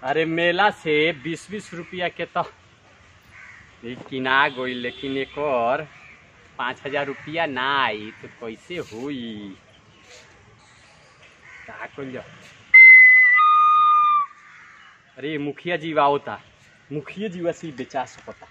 अरे मेला से बीस बीस रुपया के तो ई किना गई लेकिन एक और पाँच हजार रुपया ना आई तो कैसे हुई का कइल जाओ अरे मुखिया जी आओ था मुखिया जी वैसे ही बेचा सकता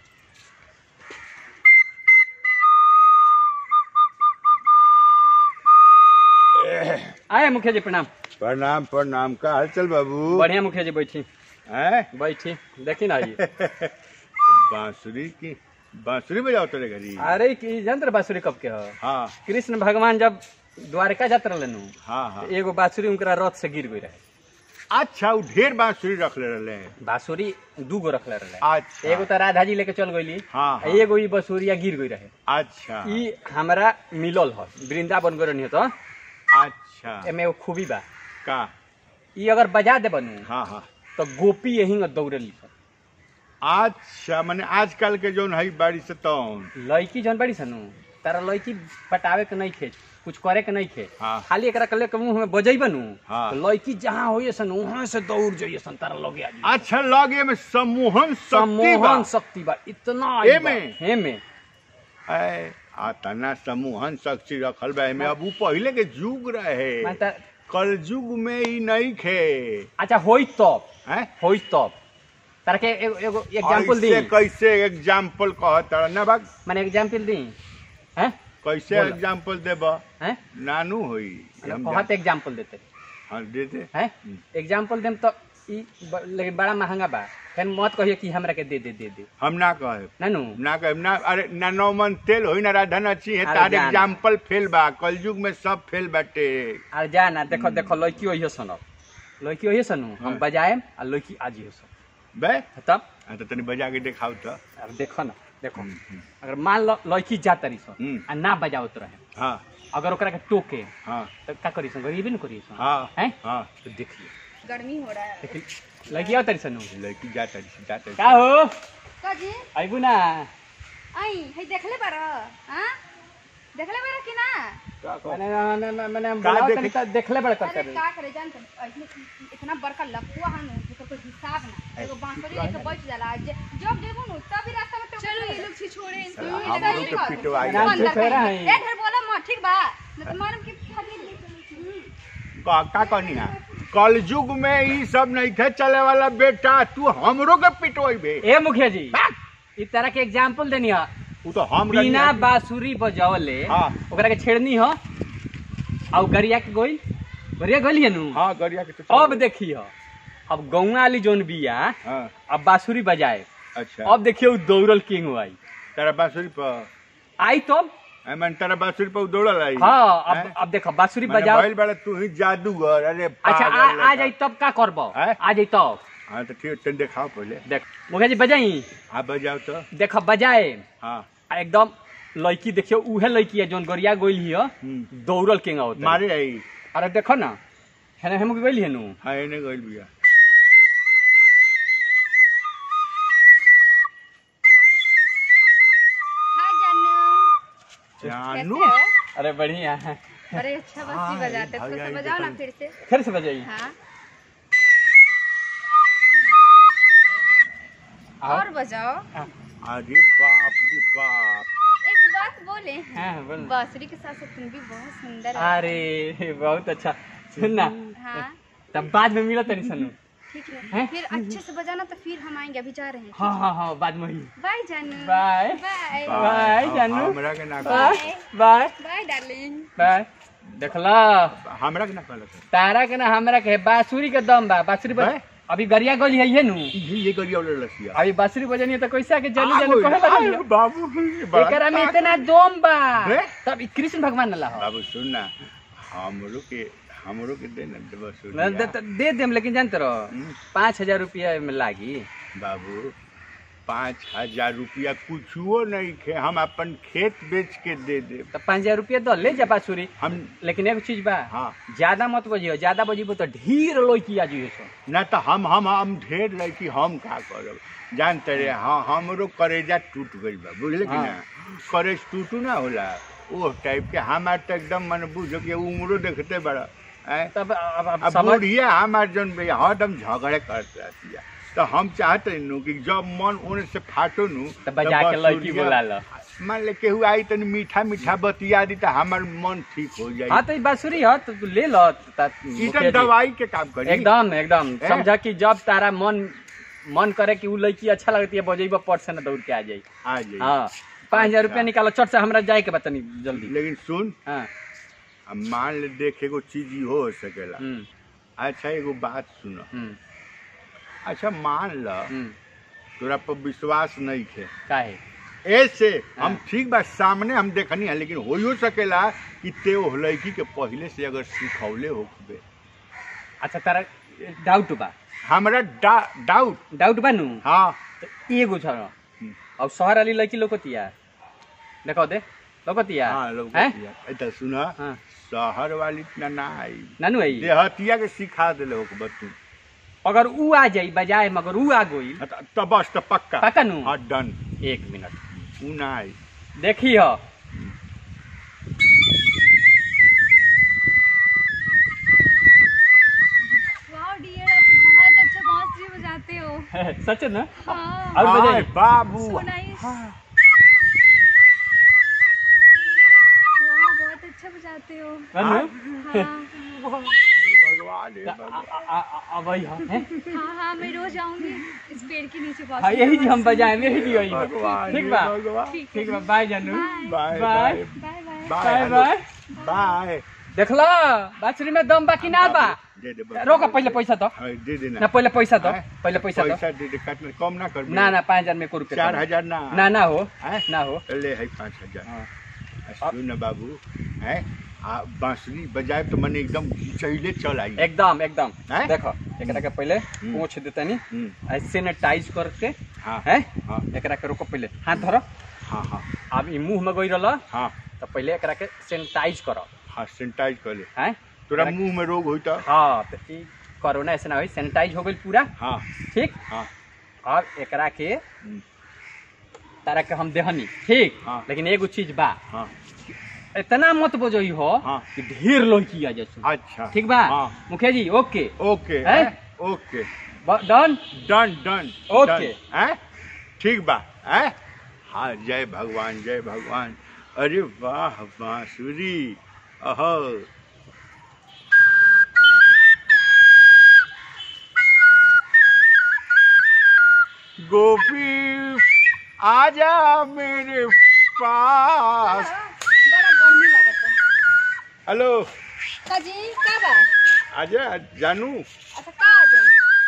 आए मुखिया जी प्रणाम प्रणाम प्रणाम का हालचाल बाबू बढ़िया मुखिया जी बैठी हैं बैठी देखी ना ये बांसुरी की बांसुरी बजाओ तेरे घरी अरे की यंत्र बांसुरी कब के हो हाँ कृष्ण भगवान जब द्वारका जात रहलन उ, हाँ हाँ तो एगो बांसुरी उनकरा रथ से गिर गई रहे अच्छा वो ढेर बांसुरी रख ले रहे हैं बांसुरी दू गो रखले रहे अच्छा एगो तो राधा जी लेके चल गईली हाँ, हाँ। एगो ई बसुरिया गिर गई रहे अच्छा ई हमरा मिलल ह वृंदावन गए रहनी तो अच्छा एमे एगो खूबी बा का ई अगर बजा दे बनू हाँ हाँ तो गोपी यही दौड़ली अच्छा माने आजकल के जोन है बाड़ी से तौन लड़की जौन बड़ी सनु तारा लड़की पटावे के नहीं खे कुछ करे के नहीं खे हाँ। खाली एकरा कले के मुंह में बजई बनू हाँ। तो लड़की जहाँ होइए सन वहां से दौड़ जाइए सन तारा लगे आज अच्छा लगे में सम्मोहन शक्ति बा सम्मोहन शक्ति बा इतना एमे? हेमे ऐ, आ तना सम्मोहन शक्ति रखल बा एमे अब उ पहिले के युग रहे मैं ता- कल युग में ई नहीं खे अच्छा होई तब हैं होई तब तारा के एगो एगो एग्जांपल दी ऐसे कैसे एग्जाम्पल कहत ना बाग माने एग्जांपल दी हैं कैसे बोला। एग्जाम्पल देब हैं नानू होई हम कहत एग्जांपल देते जा- हाँ दे दे हैं हम्म। एग्जांपल देम तो ई ब- लेकिन बड़ा महंगा बा फिर मत कहिए कि हमरा के दे दे दे दे हम ना कहे नानू ना कहे ना अरे ना नौ मन तेल होई ना राधन अच्छी है अरे तार जान। एग्जाम्पल फेल बा कल युग में सब फेल बाटे आ जा ना देखो देखो लड़की वही सन लड़की वही सनु हम हाँ। बजाएम आ लड़की आज ही सन बे तब हाँ तो तनी बजा के दिखाओ तो अब देखो ना देखो हम्म, हम्म। अगर मान लो लड़की जा तरी सन हम्म। आ ना बजावत रहे हाँ अगर ओकरा के टोके हाँ तो का करी सन गरीबी न करी सन हाँ हैं हाँ तो देखिए गर्मी हो रहा है लेकिन लड़की आ तरी सनु लड़की जाता जाता का हो काजी आइबू ना आई है देखले बार हां देखले बार कि ना मैंने मैंने मैंने का बुलाओ देखे? तनी तो देखले बड़ कर अरे का करे जान ऐसे इतना बड़का लपुआ है ना जेकर कोई हिसाब ना एगो बांसुरी लेके बैठ जाला जे जब देखो ना तभी रास्ता में चलो ये लोग छिछोड़े साला हमरो के पिटवाई नाम से फेरा है। ए ढेर बोला मत ठीक बा न तो मालूम कि खाली का का कहनी है कल युग में ई सब नहीं थे चले वाला बेटा तू हमरो के पिटवाई बे ए मुखिया जी ई तरह के एग्जांपल देनी है उ तो हम बिना रही- बांसुरी बजावले हाँ। ओकरा के छेड़नी हो और गरिया के गोइल गरिया गोइल नु हाँ गरिया के तो अब देखी हो अब गौवा वाली जोन बिया हाँ अब बांसुरी बजाए अच्छा अब देखिए उ दौड़ल किंग आई तेरा बांसुरी पर आई तब आई मन तेरा बांसुरी पर दौड़ल आई हाँ अब हैं? अब देखो बांसुरी माने बजाओ भइल बड़ा तू ही जादूगर अरे अच्छा पागल आ, आ लड़का। जाई तब का करबो हैं? आ जाई तब हाँ तो ठीक है दिखाओ पहले देख मुखिया जी बजाई हाँ बजाओ तो देखो बजाए हाँ आ एकदम लड़की देखियो उहे लड़की है जोन गरिया गोइल हियो हम्म। दौड़ल किंग आवत मारे आई अरे देखो ना हेने हम गोइल हियो नु हाँ एने गइल बिया हाय जानू जानू कैसे हो अरे बढ़िया है अरे अच्छा बस हाँ, जी बजाते भाई, तो आई से बजाओ ना देखो। फिर से फिर से बजाइए हाँ आओ। और बजाओ अरे बाप रे बाप एक बात बोले हाँ बोल बांसुरी के साथ साथ तुम भी बहुत सुंदर हो अरे बहुत अच्छा सुन ना हाँ तब बाद में मिला तनी सनु ठीक हैं? है फिर अच्छे से बजाना तो फिर हम आएंगे अभी जा रहे हैं हाँ हाँ हाँ बाद में ही बाय जानू बाय। बाय बाय, हाँ, जानू। हमरा के ना बाय कहलक। बाय बाय डार्लिंग बाय देखला हमरा के ना कहलक तारा के ना हमरा के बांसुरी के दम बा बांसुरी बज हैं? अभी गरिया गोली है ये नु ये ये गरिया वाला लसिया अभी बांसुरी बजनी है तो कैसे आके जल्दी जल्दी कहे लगा आगो, बाबू बड़ा एकरा में इतना दम बा हैं? तब ई कृष्ण भगवान ला हो बाबू सुन ना हमरो के हमरो के दे ना देबो सुन ना दे दे देम लेकिन जानते रहो हम्म। पाँच हजार रुपया में लागी बाबू पाँच हजार रुपया कुछुओ नहीं खे हम अपन खेत बेच के दे दे तो पाँच हजार रुपया दो ले जा बांसुरी हम लेकिन एगो चीज बा हाँ ज्यादा मत बजियो ज्यादा बजिबो तो ढेर लोई आ जाइए सो ना तो हम हम हम ढेर लड़की हम का करब जानते रे हाँ हमरो करेजा टूट गइल बा बुझले कि हाँ। ना करेज टूटू ना होला ओ टाइप के हमार तो एकदम मन बुझो कि उम्रो देखते बड़ा हैं? तब अब अब अब समझ बुढ़िया हमार जन भैया हरदम झगड़े करते रहती है तो हम चाहते नु कि जब मन उन से फाटो नु तो बजा के बस लड़की बुढ़िया- बोला लो मान ले केहू आई तनी मीठा मीठा बतिया दी तो हमार मन ठीक हो जाई हाँ तो ई बांसुरी है तो तू ले लो ता- ई मुखिया तो जी। दवाई के काम करी एकदम एकदम हैं? समझा कि जब तारा मन मन करे कि उ लड़की अच्छा लगती है बजेबा पट से ना दौड़ के आ जाई आ जाई हाँ पाँच हजार अच्छा। रुपया निकालो चट से हमरा जाए के बतनी जल्दी लेकिन सुन हाँ अब मान ले देख एगो चीज ई हो सकेला हम्म, अच्छा एगो बात सुन हम्म, अच्छा मान ल हम्म, तोरा पर विश्वास नहीं थे काहे ऐसे हम हाँ। ठीक बा सामने हम देखनी है लेकिन हो ही सकेला कि ते ओ लड़की के पहले से अगर सिखौले होबे अच्छा तारा डाउट बा हमरा डा, डाउट डाउट बा नु हाँ तो एगो छ न। हम्म। अब शहर वाली लड़की लोकतिया देखो दे लोकतिया हाँ लोग हैं? इधर सुना हाँ शहर वाली ना ना आई नानू आई देहतिया के सिखा देले हो बतू अगर ऊ आ जाई बजाए मगर ऊ आ गई तो बस तो पक्का पक्का नु हाँ डन एक मिनट ऊ ना आई देखी हो वाह डियर आप बहुत अच्छा बांसुरी बजाते हो सच न हाँ और हाय बजाई बाबू So nice. हाँ। वाह बहुत अच्छा बजाते हो नानू हाँ भगवान हे भगवान अब आई हो हैं? हाँ हाँ मैं रोज आऊंगी इस पेड़ के नीचे हाँ बांसुरी यही जी हम बजाए यही जी आई भगवान ठीक हे बा भगवान ठीक ठीक बा बाय जानू bye bye bye. Bye bye bye bye bye bye bye देखला बाछुरी में दम बा कि ना बा दे दे बाबू। रोका पहले पैसा दो हाँ, दे देना ना पहले पैसा दो हैं? पहले पैसा दो पैसा दे दे काट ले, कम ना कर ना ना पाँच हजार में को रुपया चार कम। हजार ना ना ना हो हैं? ना हो ले है पाँच हजार हाँ। आ, सुन न बाबू है आ बांसुरी बजाए तो मन एकदम घिचैले चल आई एकदम एकदम हैं? देखो एकरा के पहले हम्म। पोंछ देतनी हम्म, सैनिटाइज करके हाँ हैं हाँ एकरा के रोको पहले हाथ धरो हाँ हाँ अब ई मुंह में गई रहल हाँ तो पहले एकरा के सैनिटाइज करो हाँ सैनिटाइज कर ले हैं तोरा एकरा- मुंह में रोग होई तो हाँ तो ई कोरोना ऐसे ना होई सैनिटाइज हो गई पूरा हाँ ठीक हाँ अब एकरा के हम्म, तारा के हम देहनी ठीक हाँ। लेकिन एगो चीज बा हाँ इतना मत बजोई हो हाँ। कि ढेर लड़की आ जैसे अच्छा ठीक बा हाँ मुखिया जी ओके ओके हैं? हैं? ओके डन डन डन ओके। डन, हैं? ठीक बा हैं? हाँ जय भगवान जय भगवान अरे वाह बांसुरी अहो गोपी आजा मेरे पास बड़ा गर्मी लागत हेलो का जी का बा आजा जानू अच्छा का आ जाई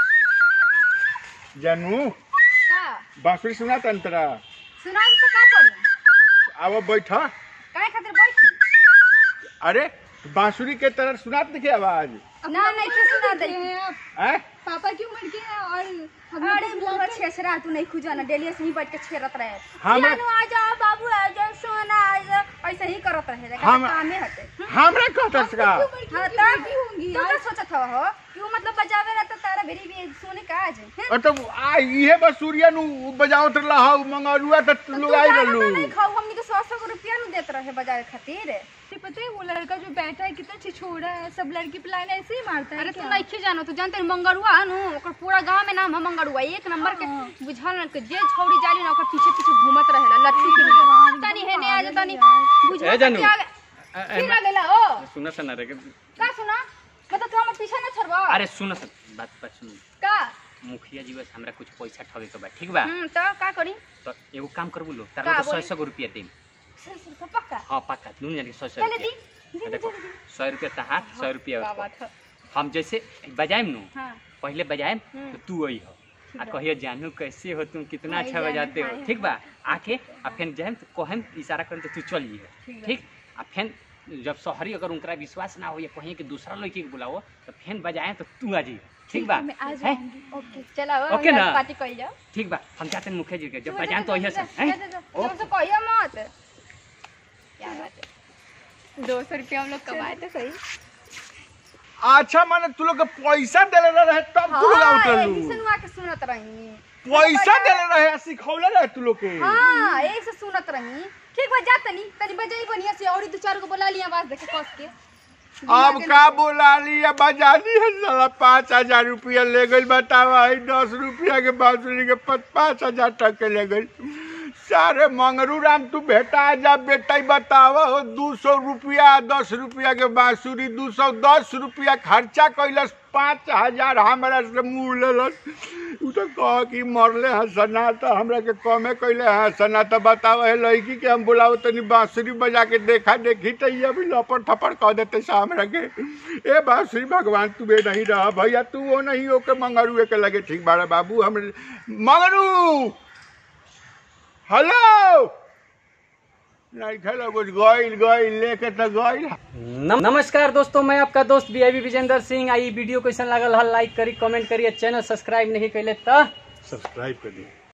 जानू का बांसुरी सुना तंत्रा सुना तो का करी अब बैठा काहे खातिर बैठी अरे बांसुरी के तरह सुनात नहीं आवाज ना नहीं के सुना दे हैं? पापा की उम्र के हैं और हम अरे बुआ छेछरा तू नहीं खुजा ना डेली से ही बैठ के छेरत रहे हमरा- जानू आ जा बाबू आ जा सोना आ जा ऐसे ही करत रहे लेकिन हम- कामे हटे हमरा कहतस का हाँ तब तू का सोचत हवा हो क्यों मतलब बजावे रहा तो तारा बेरी भी सुने का आज हैं? और तब आ इहे बसूरिया नु बजावत रहा मंगरुआ त तू लोग आई जाना रहलू तो नहीं खाऊ हमनी के सौ सौ रुपया नु देत रहे बजावे खातिर ते पता है वो लड़का जो बैठा है कितना छिछोड़ा है सब लड़की प्लान ऐसे ही मारता है अरे तू क्या? नहीं जानो तू जानते हैं मंगरुआ है नु ओकर पूरा गांव में नाम है मंगरुआ एक नंबर के हाँ। बुझल न के जे छौड़ी जाली ना ओकर पीछे पीछे घूमत रहेला लट्टू के लिए भगवान, तनी हेने आ जा तनी यार। बुझल ए जानू। फिर आ गेला ओ सुन सुन रे का सुना मतलब तू हमर पीछे न छोड़बा अरे सुन सुन बात बात सुन का मुखिया जी बस हमरा कुछ पैसा ठगे के बा ठीक बा हम तो का करी तो एगो काम करबू लो का तारा सौ बोली? सौ रुपया देम सर सर पक्का हाँ पक्का दुनिया के सौ सौ चले दी रुपया देखो सौ रुपया तहार सौ रुपया का उसको। बात है हम जैसे बजाएम नु हां पहले बजाएम हम्म। तो तू आई हो आ कहियो जानू कैसे हो तुम कितना हाय अच्छा जानू, बजाते हो हाय, ठीक बा आके आ फिर जाएम तो कहम इशारा करम तो तू चल ठीक जी बा। ठीक आ फिर जब शहरी अगर उनका विश्वास ना हो या कहीं कि दूसरा लड़की के बुलाओ तो फिर बजाए तो तू आ जी ठीक बा मैं आ हैं? जाऊंगी ओके चला हो ओके ना? पार्टी कर जाओ ठीक बा हम जाते हैं मुखिया जी के जब तू बजाएं जा, तो जा, अहिया जा, से जा, जा, जा, ओ तुम तो कहियो मत क्या बात है दो सौ रुपया हम लोग कमाए थे सही अच्छा माने तू लोग के पैसा देले रहे तब तू लोग आउट हाँ, रहलू यही सुनवा के सुनत रही पैसा देले रहे आ सिखौले रहे तू लोग के हाँ यही से सुनत रही ठीक बा जा तनी तनी बजाई बढ़िया से और दो चार को बुला लिया आवाज देखे कस के अब का बोला लिया बजा दिया साला पाँच हजार रुपया ले गई बतावा है दस रुपया के बांसुरी के पाँच पाँच हजार तक के ले गई सारे मंगरू राम तू भेटा जा बेटा बताव हो दू सौ रुपया दस रुपया के बांसुरी दू सौ दस रुपया खर्चा कैलस पाँच हजार हमरा से मुँह लेलस उ तो कह कि मरले हैं सना तो हमरा के कमे कैले हैं सना तो बताव है लड़की के हम बुलाओ तनी बांसुरी बजा के देखा देखी तो ये भी लपड़ थपड़ कह देते से हमरा के ए बांसुरी भगवान तू बे नहीं रहा भैया तू वो नहीं हो के मंगरू के लगे ठीक बाड़ा बाबू हम मंगरू हेलो नहीं खेलो कुछ गइल गइल लेके तो गइल नम- नमस्कार दोस्तों मैं आपका दोस्त बी आई विजेंद्र सिंह आई वीडियो कैसन लागल है लाइक करी कमेंट करी चैनल सब्सक्राइब नहीं कैले तो सब्सक्राइब कर दिए